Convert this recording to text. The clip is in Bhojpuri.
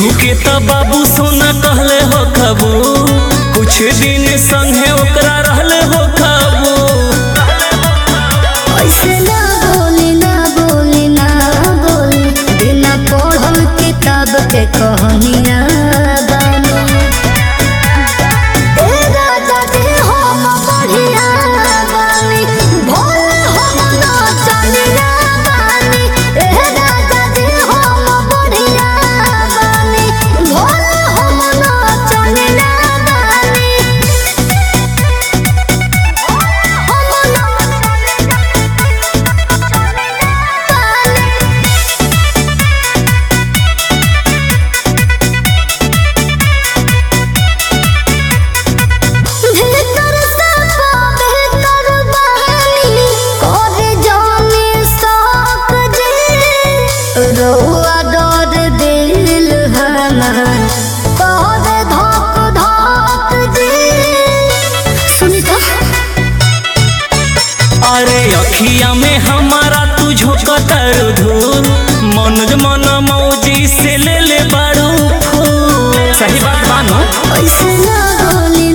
केहू के त बाबू सोना कहले हो खबू कुछ दिन संगे ओकरा रहले हो खबू ऐसे ना बोली ना बोली ना बोली बिना पढ़ल किताब के कहानिया बानी ए राजा जी हम बढ़िया बानी भोले हम नाचनिया बानी ए राजा जी हम बढ़िया बानी भोले हम नाचनिया बानी भीतर से बेहतर बहानी करे जाने साक जी रोआ डर दिल हमार करे धक धक जी सुनी तो अरे अखिया में हमारा तू झोंकतर धूल मनोज मन मौजी से ले ले बारू फूल सही बात मानो ऐसे ना बोली